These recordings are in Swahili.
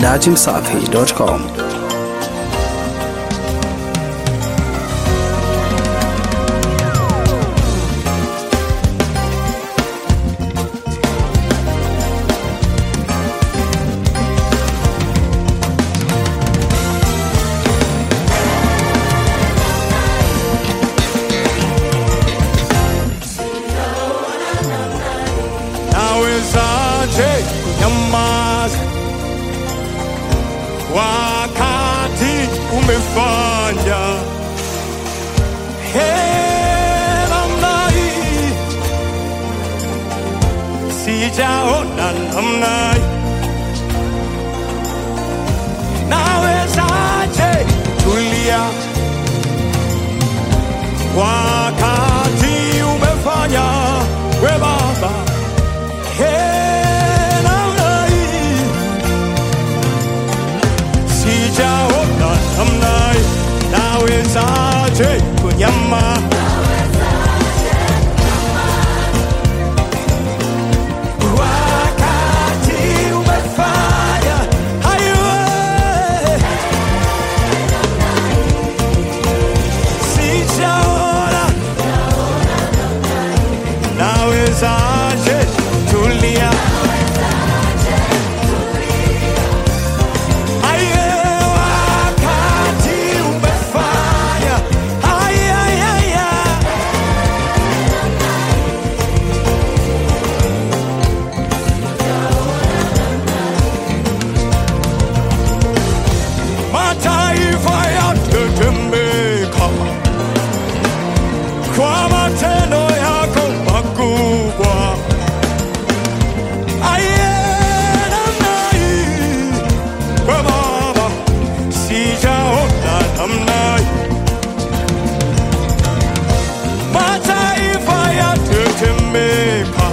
dachimsafi.com. nawezaje kunyamaza wakati umefanya namna hii sijaona namna hii nawezaje tulia wakati umefanya we baba Hey, namna hii sijaona namna hii nawezaje kunyama wakati umefanya hayo sijaona nawezaje tulia Aye, wakati umefanya Aye, aye, aye. mataifa yatetemeka kwa matendo yako makubwa. Aye, namna hii, we Baba, sijaona namna hii. Mataifa yatetemeka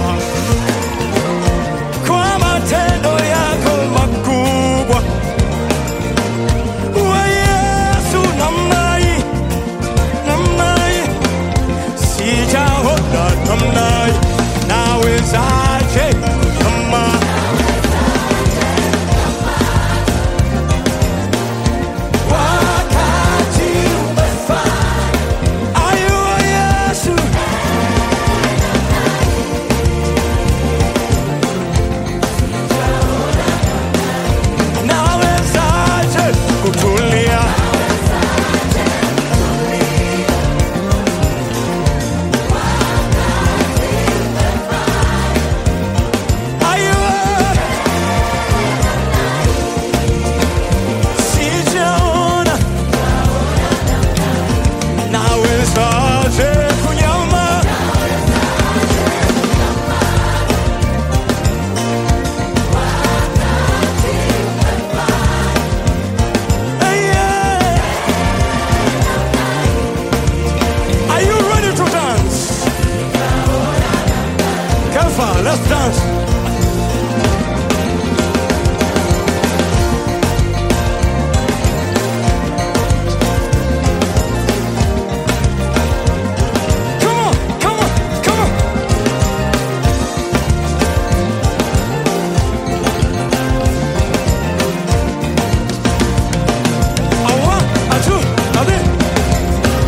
kwa matendo yako makubwa. We Yesu, namna hii, namna hii sijaona namna hii. nawezaje kama wakati umefanya ayo Yesu nawezaje kutulia ayo sijaona nawezaje kunyama Yeah. Are you ready to dance? Kafa, let's dance. Come on, come on, come on. A one, a two, a three.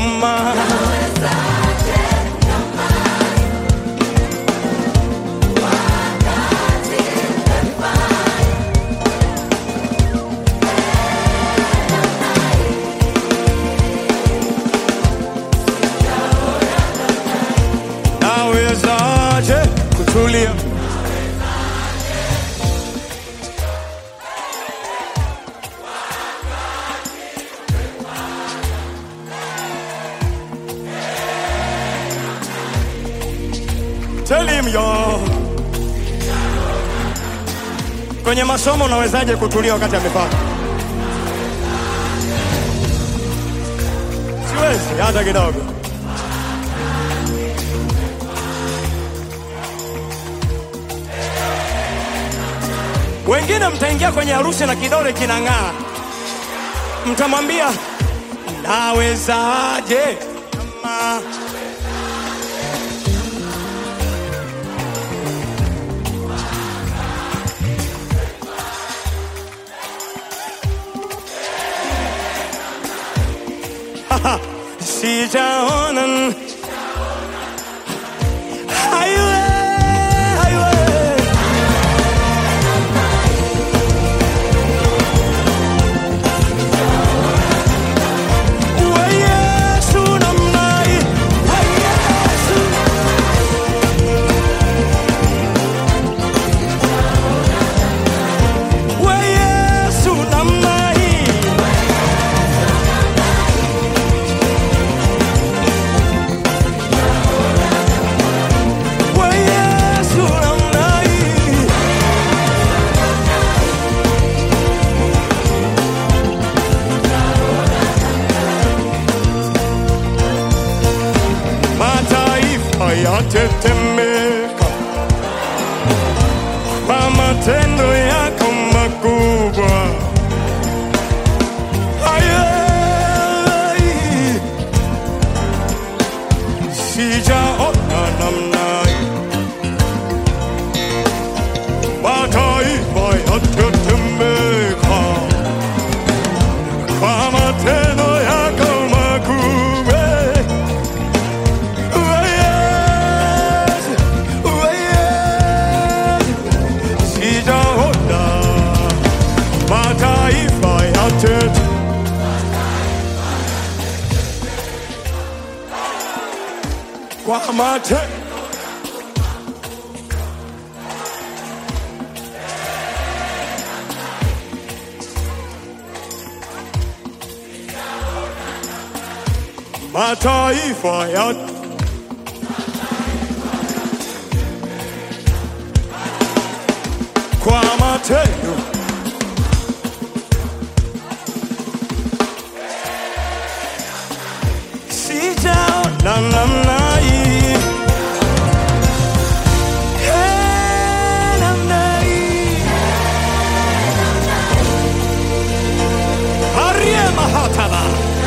kama nawezaje kutulia Tell him yo. Kwenye masomo unawezaje kutulia wakati amepaka? Siwezi hata kidogo. Wengine mtaingia kwenye harusi na kidole kinang'aa, mtamwambia nawezaje kama sijaona Highway, highway. Wa Yesu namna hii, wa Yesu. Wa Yesu namna hii. Wa Yesu namna hii. mataifa yatetemeka kwa matendo yako makubwa. Ayai, sijaona namna hii. mataifa yatetemeka kwa matendo yako makubwa. sijaona mataifa yote kwa mate mataifa yote kwa matendo sijaona namna hii Eh, namna hii Arie mahataba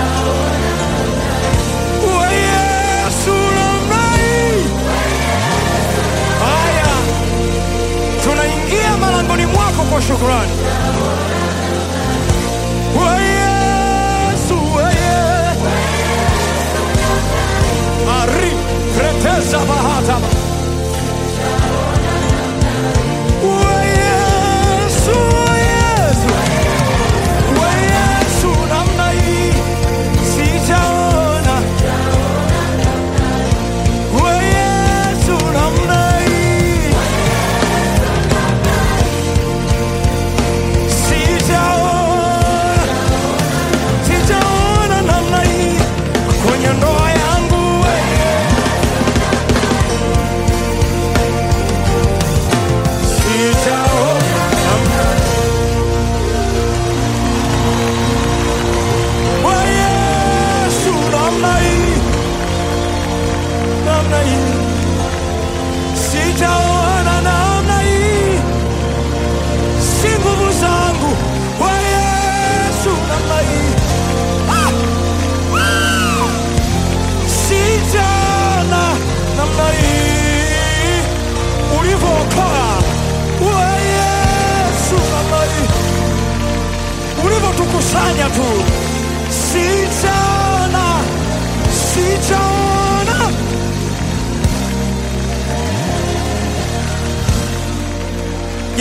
Wa Yesu namna hii Haya tunaingia malangoni mwako kwa shukrani. Wa Yesu, wa Yesu. Ari preteza bahata. Wa Yesu, wa Yesu. Wa Yesu namna hii sijaona. Wa Yesu namna hii sijaona sijaona namna hii kwenye ndoa yangu wewe. Sijaona namna Wa Yesu namna hii namna hii sijaona namna hii si nguvu zangu kwa Yesu namna hii Ah! Ah! sijaona namna hii ulivyookoa kwa Yesu namna hii ulivyotukusanya tu sijaona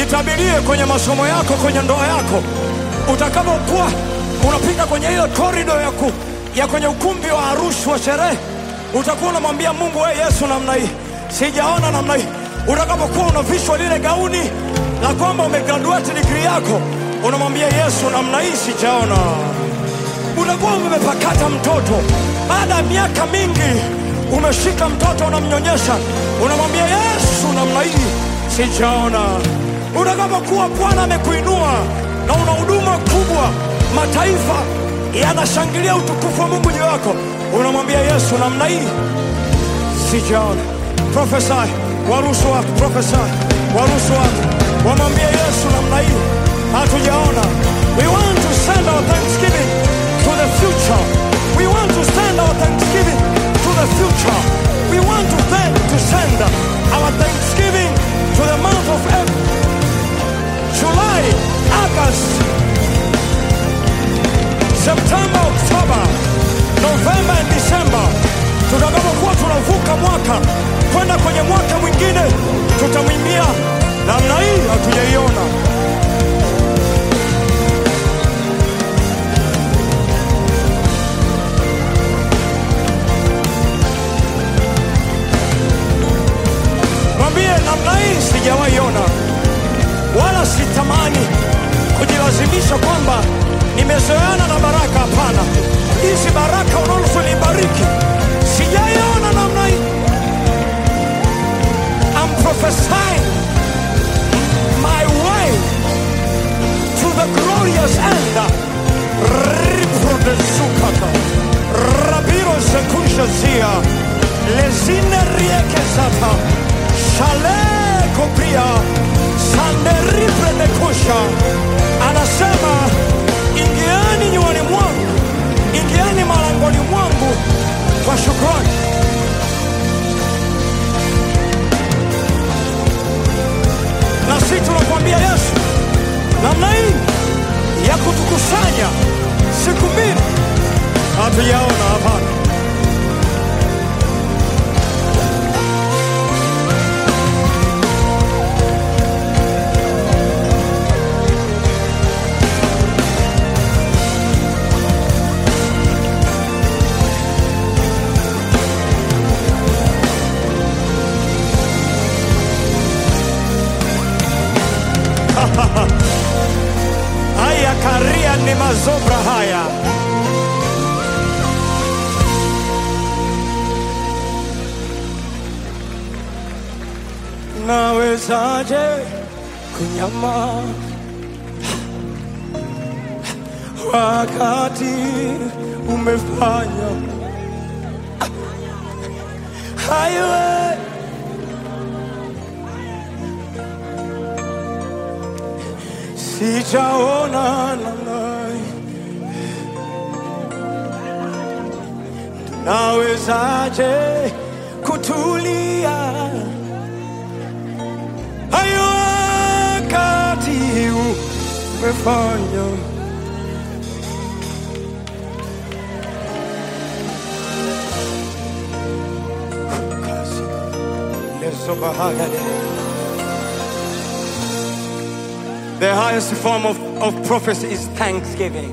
Jitabirie kwenye masomo yako, kwenye ndoa yako, utakapokuwa unapita kwenye ile korido ya, ku, ya kwenye ukumbi wa harusi wa sherehe, utakuwa unamwambia Mungu, we Yesu, namna hii sijaona namna hii. Utakapokuwa unavishwa lile gauni la kwamba umegraduate degree yako, unamwambia Yesu, namna hii sijaona unakuwa umepakata mtoto baada ya miaka mingi, umeshika mtoto unamnyonyesha, unamwambia Yesu, namna hii sijaona. Utakapokuwa Bwana amekuinua na una huduma kubwa, mataifa yanashangilia utukufu wa Mungu juu yako, unamwambia Yesu, namna hii sijaona. Prophesy, waruhusu watu, prophesy, waruhusu watu wamwambie Yesu, namna hii hatujaona. We want to send our thanksgiving to the future. We want to send our thanksgiving to the future. We want to thank, to send our thanksgiving to the month of April, July, August, September, October, November and December. Tutakapokuwa tunavuka mwaka kwenda kwenye mwaka mwingine, tutamwimbia namna hii hatujaiona. Mwambie namna hii sijawahi ona, wala sitamani kujilazimisha kwamba nimezoeana na baraka. Hapana, hizi baraka unazonibariki sijaiona namna hii. I'm prophesying my way to the glorious end. Riprodesukata rabiro sekusha zia lezine rieke zata shale kopria sanderipre nekusha anasema ingiani nyuani mwangu ingiani malangoni mwangu kwa shukrani na sisi tunakuambia Yesu, namna hii ya kutukusanya siku mbili hatujaona. Hapana, haya karia ni mazobra haya nawezaje kunyama wakati umefanya hayo sijaona namna nawezaje kutulia hayo wakati umefanya kazi lezo bahagade The highest form of, of prophecy is thanksgiving.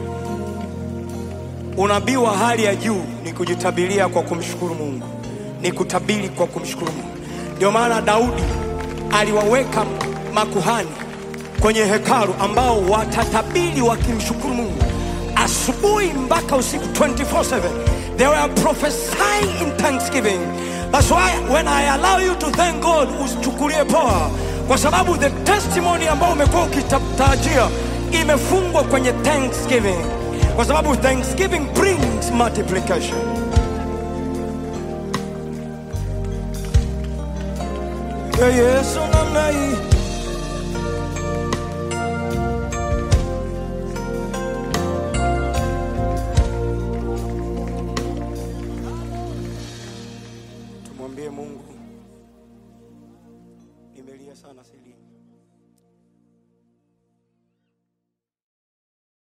Unabii wa hali ya juu ni kujitabiria kwa kumshukuru Mungu, ni kutabiri kwa kumshukuru Mungu. Ndio maana Daudi aliwaweka makuhani kwenye hekalu ambao watatabiri wakimshukuru Mungu asubuhi mpaka usiku 24/7. They were prophesying in thanksgiving. That's why when I allow you to thank God, usichukulie poa, kwa sababu the testimony ambao umekuwa ukitarajia imefungwa kwenye thanksgiving, kwa sababu thanksgiving brings multiplication. Ya Yesu namna hii tumwambie Mungu, nimelia sana silini.